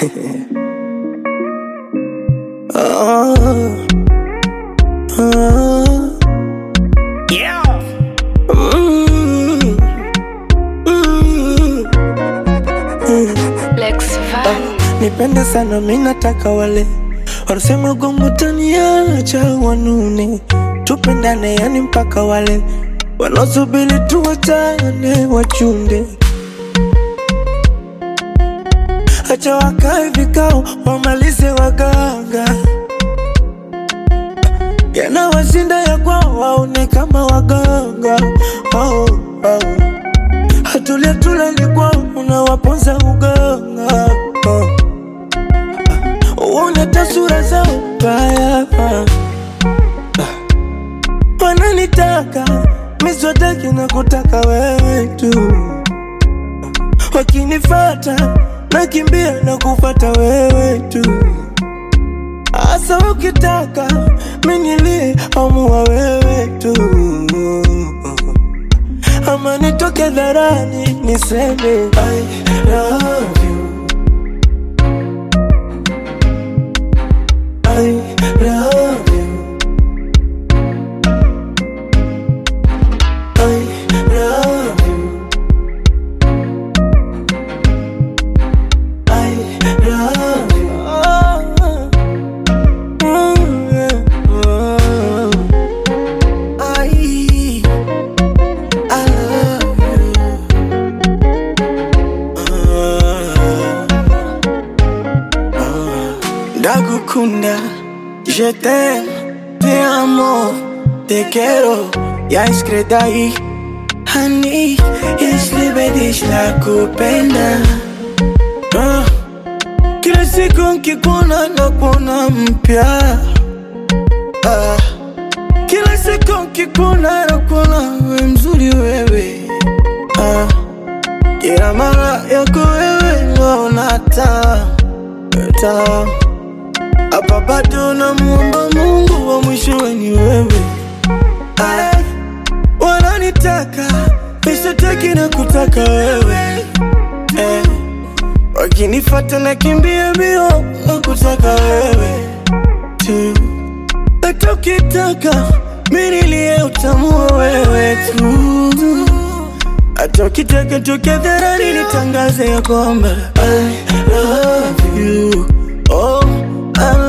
oh, oh. Yeah. Mm, mm, Lex Van. nipende sana mi nataka wale wanasema gongo taniacha wanune tupendane yani mpaka wale wanaosubiri tuwachane wachunde acha wakae vikao wamalize waganga yanawashinda ya kwao waone kama waganga oh, oh. hatulia tulali kwao unawaponza uganga oh. uone tasura zao mbaya wananitaka miswataki na kutaka wewe tu wakinifata nakimbia na kufata wewe tu asa ukitaka minilie amua wewe tu ama nitoke dharani niseme I love you I love you I love you I love you oh, mm, yeah, oh. I I love you Ndagukunda Je t'aime Te amo Te quiero Ya iskredai Hani Islibedish la kupenda Ah, Kila siku nkikuona nakuona mpya Ah, Kila siku nkikuona nakuona we mzuri wewe Ah, Kila mara yako wewe naona taa taa hapa bado namuomba Mungu wa mwishowe ni wewe. Ah, Wananitaka nishataki na kutaka wewe eh. Wakinifata na kimbia mbio na kutaka wewe tu, hata ukitaka mimi nilie utamua wewe tu, hata ukitaka tokea dharani nitangaze ya kwamba I love you oh, I